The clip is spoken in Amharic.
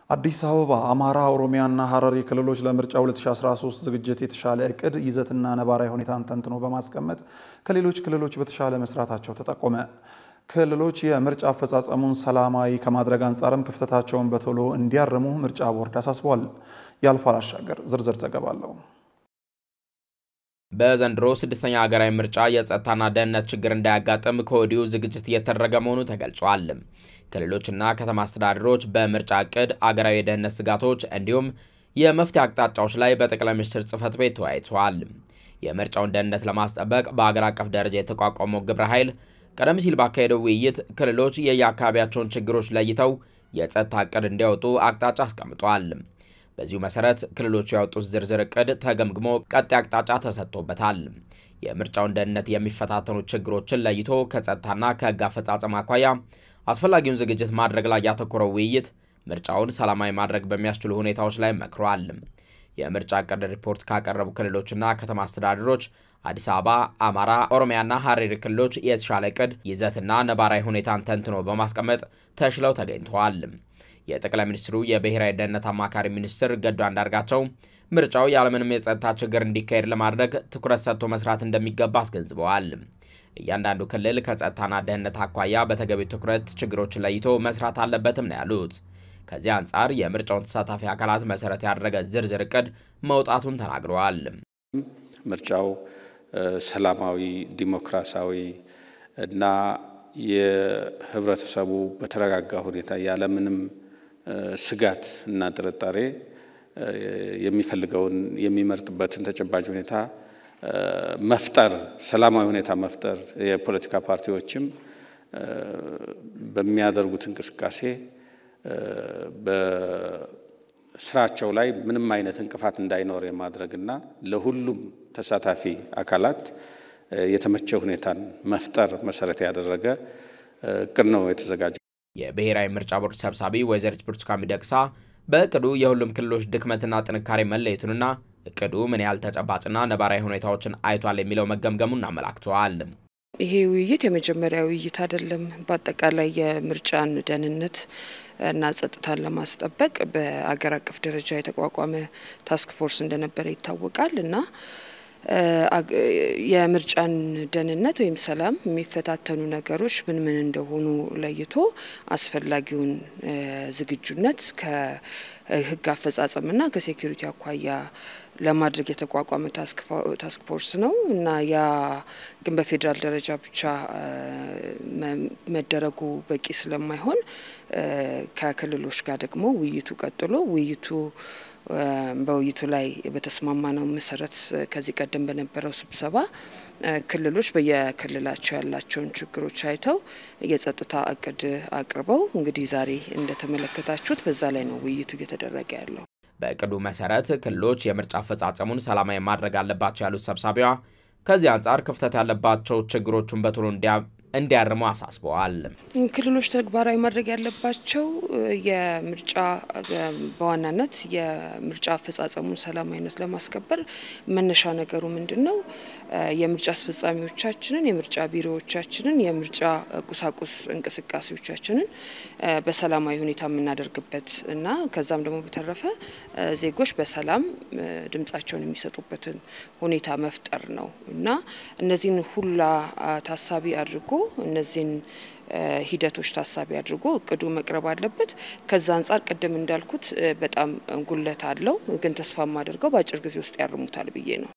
አዲስ አበባ፣ አማራ፣ ኦሮሚያና ሀረሪ ክልሎች ለምርጫ 2013 ዝግጅት የተሻለ እቅድ ይዘትና ነባራዊ ሁኔታን ተንትኖ በማስቀመጥ ከሌሎች ክልሎች በተሻለ መስራታቸው ተጠቆመ። ክልሎች የምርጫ አፈጻጸሙን ሰላማዊ ከማድረግ አንጻርም ክፍተታቸውን በቶሎ እንዲያርሙ ምርጫ ቦርድ አሳስቧል። ያልፋል አሻገር ዝርዝር ዘገባ አለው። በዘንድሮ ስድስተኛ ሀገራዊ ምርጫ የጸጥታና ደህንነት ችግር እንዳያጋጥም ከወዲሁ ዝግጅት እየተደረገ መሆኑ ተገልጿል። ክልሎችና ከተማ አስተዳደሮች በምርጫ እቅድ፣ አገራዊ የደህንነት ስጋቶች እንዲሁም የመፍትሄ አቅጣጫዎች ላይ በጠቅላይ ሚኒስትር ጽህፈት ቤት ተወያይተዋል። የምርጫውን ደህንነት ለማስጠበቅ በአገር አቀፍ ደረጃ የተቋቋመው ግብረ ኃይል ቀደም ሲል ባካሄደው ውይይት ክልሎች የየአካባቢያቸውን ችግሮች ለይተው የጸጥታ እቅድ እንዲያወጡ አቅጣጫ አስቀምጧል። በዚሁ መሰረት ክልሎቹ ያወጡት ዝርዝር እቅድ ተገምግሞ ቀጣይ አቅጣጫ ተሰጥቶበታል። የምርጫውን ደህንነት የሚፈታተኑ ችግሮችን ለይቶ ከጸጥታና ከህግ አፈጻጸም አኳያ አስፈላጊውን ዝግጅት ማድረግ ላይ ያተኮረው ውይይት ምርጫውን ሰላማዊ ማድረግ በሚያስችሉ ሁኔታዎች ላይ መክሯል። የምርጫ እቅድ ሪፖርት ካቀረቡ ክልሎችና ከተማ አስተዳደሮች አዲስ አበባ፣ አማራ፣ ኦሮሚያና ሀረሪ ክልሎች የተሻለ እቅድ ይዘትና ነባራዊ ሁኔታን ተንትኖ በማስቀመጥ ተሽለው ተገኝተዋል። የጠቅላይ ሚኒስትሩ የብሔራዊ ደህንነት አማካሪ ሚኒስትር ገዱ አንዳርጋቸው ምርጫው ያለምንም የጸጥታ ችግር እንዲካሄድ ለማድረግ ትኩረት ሰጥቶ መስራት እንደሚገባ አስገንዝበዋል። እያንዳንዱ ክልል ከጸጥታና ደህንነት አኳያ በተገቢ ትኩረት ችግሮችን ለይቶ መስራት አለበትም ነው ያሉት። ከዚህ አንጻር የምርጫውን ተሳታፊ አካላት መሰረት ያደረገ ዝርዝር እቅድ መውጣቱን ተናግረዋል። ምርጫው ሰላማዊ፣ ዲሞክራሲያዊ እና የህብረተሰቡ በተረጋጋ ሁኔታ ያለምንም ስጋት እና ጥርጣሬ የሚፈልገውን የሚመርጥበትን ተጨባጭ ሁኔታ መፍጠር ሰላማዊ ሁኔታ መፍጠር የፖለቲካ ፓርቲዎችም በሚያደርጉት እንቅስቃሴ በስራቸው ላይ ምንም አይነት እንቅፋት እንዳይኖር የማድረግና ለሁሉም ተሳታፊ አካላት የተመቸ ሁኔታን መፍጠር መሰረት ያደረገ እቅድ ነው የተዘጋጀ። የብሔራዊ ምርጫ ቦርድ ሰብሳቢ ወይዘሪት ብርቱካን ሚደቅሳ በእቅዱ የሁሉም ክልሎች ድክመትና ጥንካሬ መለየቱንና እቅዱ ምን ያህል ተጨባጭና ነባራዊ ሁኔታዎችን አይቷል የሚለው መገምገሙን አመላክተዋል። ይሄ ውይይት የመጀመሪያ ውይይት አይደለም። በአጠቃላይ የምርጫን ደህንነት እና ጸጥታን ለማስጠበቅ በአገር አቀፍ ደረጃ የተቋቋመ ታስክ ፎርስ እንደነበረ ይታወቃል እና የምርጫን ደህንነት ወይም ሰላም የሚፈታተኑ ነገሮች ምን ምን እንደሆኑ ለይቶ አስፈላጊውን ዝግጁነት ከሕግ አፈጻጸምና ከሴኩሪቲ አኳያ ለማድረግ የተቋቋመ ታስክ ፎርስ ነው እና ያ ግን በፌዴራል ደረጃ ብቻ መደረጉ በቂ ስለማይሆን ከክልሎች ጋር ደግሞ ውይይቱ ቀጥሎ ውይይቱ በውይይቱ ላይ በተስማማነው መሰረት ከዚህ ቀደም በነበረው ስብሰባ ክልሎች በየክልላቸው ያላቸውን ችግሮች አይተው የጸጥታ እቅድ አቅርበው እንግዲህ ዛሬ እንደተመለከታችሁት በዛ ላይ ነው ውይይቱ እየተደረገ ያለው። በእቅዱ መሰረት ክልሎች የምርጫ አፈጻጸሙን ሰላማዊ ማድረግ አለባቸው ያሉት ሰብሳቢዋ ከዚህ አንጻር ክፍተት ያለባቸው ችግሮቹን በቶሎ እንዲያርሙ አሳስበዋል። ክልሎች ተግባራዊ ማድረግ ያለባቸው የምርጫ በዋናነት የምርጫ አፈጻጸሙን ሰላማዊነት ለማስከበር መነሻ ነገሩ ምንድን ነው? የምርጫ አስፈጻሚዎቻችንን፣ የምርጫ ቢሮዎቻችንን፣ የምርጫ ቁሳቁስ እንቅስቃሴዎቻችንን በሰላማዊ ሁኔታ የምናደርግበት እና ከዛም ደግሞ በተረፈ ዜጎች በሰላም ድምጻቸውን የሚሰጡበትን ሁኔታ መፍጠር ነው እና እነዚህን ሁላ ታሳቢ አድርጎ እነዚህን ሂደቶች ታሳቢ አድርጎ እቅዱ መቅረብ አለበት። ከዛ አንጻር ቅድም እንዳልኩት በጣም ጉለት አለው፣ ግን ተስፋ የማደርገው በአጭር ጊዜ ውስጥ ያርሙታል ብዬ ነው።